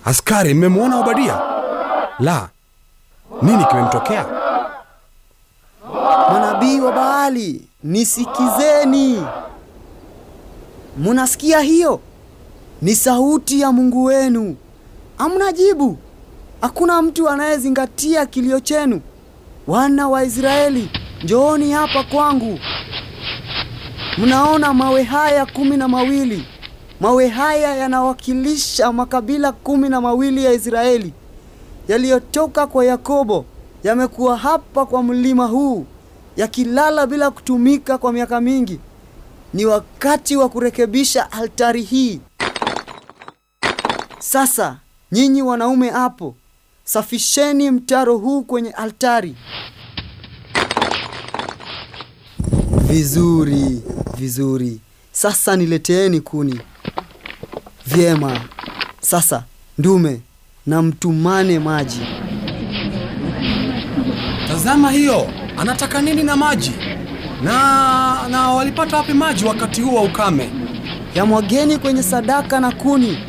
Askari, mmemwona Obadia? La, nini kimemtokea? Manabii wa Baali, nisikizeni. Munasikia hiyo? Ni sauti ya Mungu wenu. Hamna jibu. Hakuna mtu anayezingatia kilio chenu. Wana wa Israeli, njooni hapa kwangu. Mnaona mawe haya kumi na mawili? Mawe haya yanawakilisha makabila kumi na mawili ya Israeli yaliyotoka kwa Yakobo, yamekuwa hapa kwa mlima huu yakilala bila kutumika kwa miaka mingi. Ni wakati wa kurekebisha altari hii. Sasa nyinyi wanaume hapo, safisheni mtaro huu kwenye altari. Vizuri, vizuri. Sasa nileteeni kuni. Vyema. Sasa ndume, na mtumane maji. Tazama hiyo, anataka nini na maji? Na na walipata wapi maji wakati huu wa ukame? Yamwageni kwenye sadaka na kuni.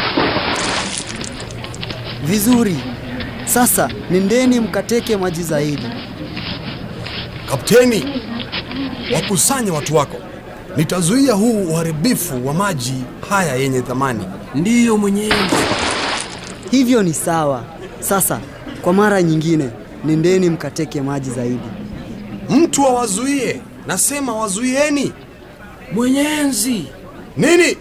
Vizuri. Sasa nendeni mkateke maji zaidi. Kapteni, wakusanye watu wako. Nitazuia huu uharibifu wa maji haya yenye thamani. Ndiyo mwenyezi. Hivyo ni sawa. Sasa kwa mara nyingine, nendeni mkateke maji zaidi. Mtu awazuie, nasema wazuieni. Mwenyezi, Nini?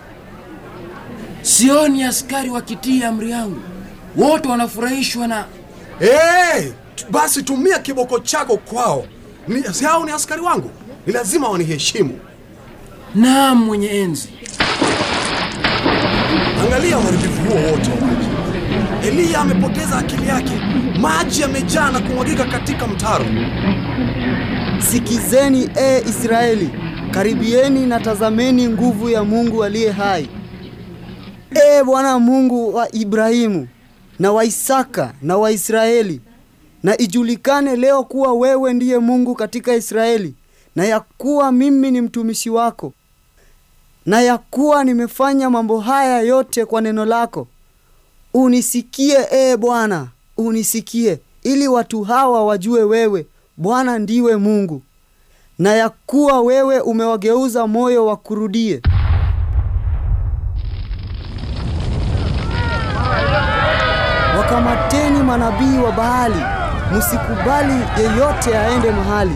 sioni askari wakitii amri yangu. Wote wanafurahishwa na Hey, basi tumia kiboko chako kwao. Ni, si hao ni askari wangu, ni lazima waniheshimu. naam, mwenye enzi. Angalia uharibifu huo wote wa maji. Eliya amepoteza akili yake, maji yamejaa na kumwagika katika mtaro. Sikizeni e Israeli, karibieni na tazameni nguvu ya Mungu aliye hai. E Bwana Mungu wa Ibrahimu na wa Isaka na wa Israeli, na ijulikane leo kuwa wewe ndiye Mungu katika Israeli, na ya kuwa mimi ni mtumishi wako, na ya kuwa nimefanya mambo haya yote kwa neno lako. Unisikie e Bwana, unisikie, ili watu hawa wajue wewe Bwana ndiwe Mungu, na ya kuwa wewe umewageuza moyo wakurudie. Wakamateni manabii wa Baali, msikubali yeyote aende mahali.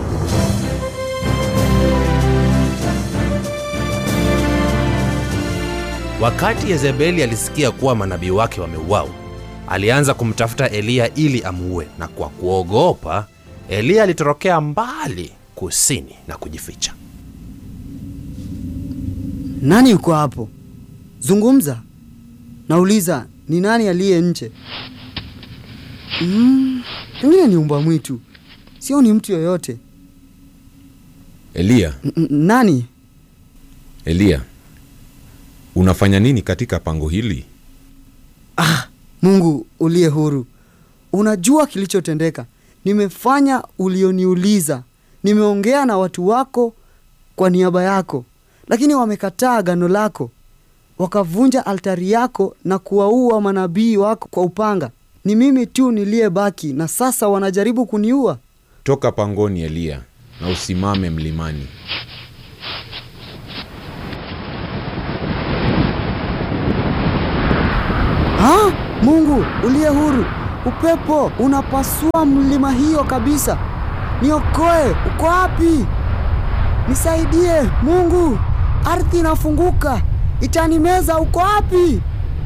Wakati Yezebeli alisikia kuwa manabii wake wameuawa, alianza kumtafuta Eliya ili amuue, na kwa kuogopa, Eliya alitorokea mbali kusini na kujificha. Nani yuko hapo? Zungumza. Nauliza, ni nani aliye nje? Mm, pengine ni umbwa mwitu, sio ni mtu yoyote. Eliya, N- n- nani? Eliya, unafanya nini katika pango hili? Ah, Mungu uliye huru, unajua kilichotendeka. Nimefanya ulioniuliza, nimeongea na watu wako kwa niaba yako, lakini wamekataa agano lako, wakavunja altari yako na kuwaua manabii wako kwa upanga. Ni mimi tu niliyebaki, na sasa wanajaribu kuniua. Toka pangoni, Eliya, na usimame mlimani. Ha? Mungu uliye huru, upepo unapasua mlima hiyo kabisa. Niokoe, uko wapi? Nisaidie Mungu, ardhi inafunguka, itanimeza. Uko wapi?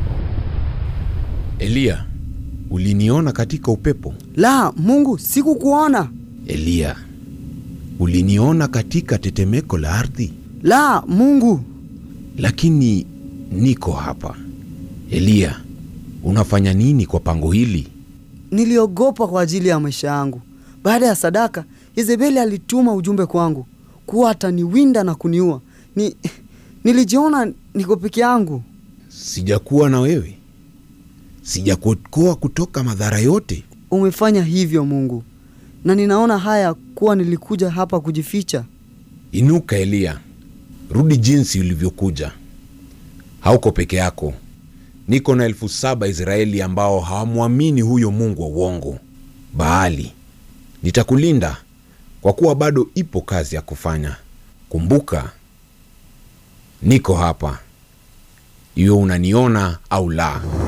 Eliya, uliniona katika upepo? La, Mungu, sikukuona. Eliya, uliniona katika tetemeko la ardhi? La, Mungu. Lakini niko hapa. Eliya, unafanya nini kwa pango hili? Niliogopa kwa ajili ya maisha yangu. Baada ya sadaka, Yezebeli alituma ujumbe kwangu kuwa ataniwinda na kuniua. Ni nilijiona niko peke yangu. Sijakuwa na wewe? Sijakuokoa kutoka madhara yote? Umefanya hivyo Mungu, na ninaona haya kuwa nilikuja hapa kujificha. Inuka Eliya, rudi jinsi ulivyokuja. Hauko peke yako, niko na elfu saba Israeli ambao hawamwamini huyo mungu wa uongo Baali. Nitakulinda kwa kuwa bado ipo kazi ya kufanya. Kumbuka, niko hapa, iwe unaniona au la.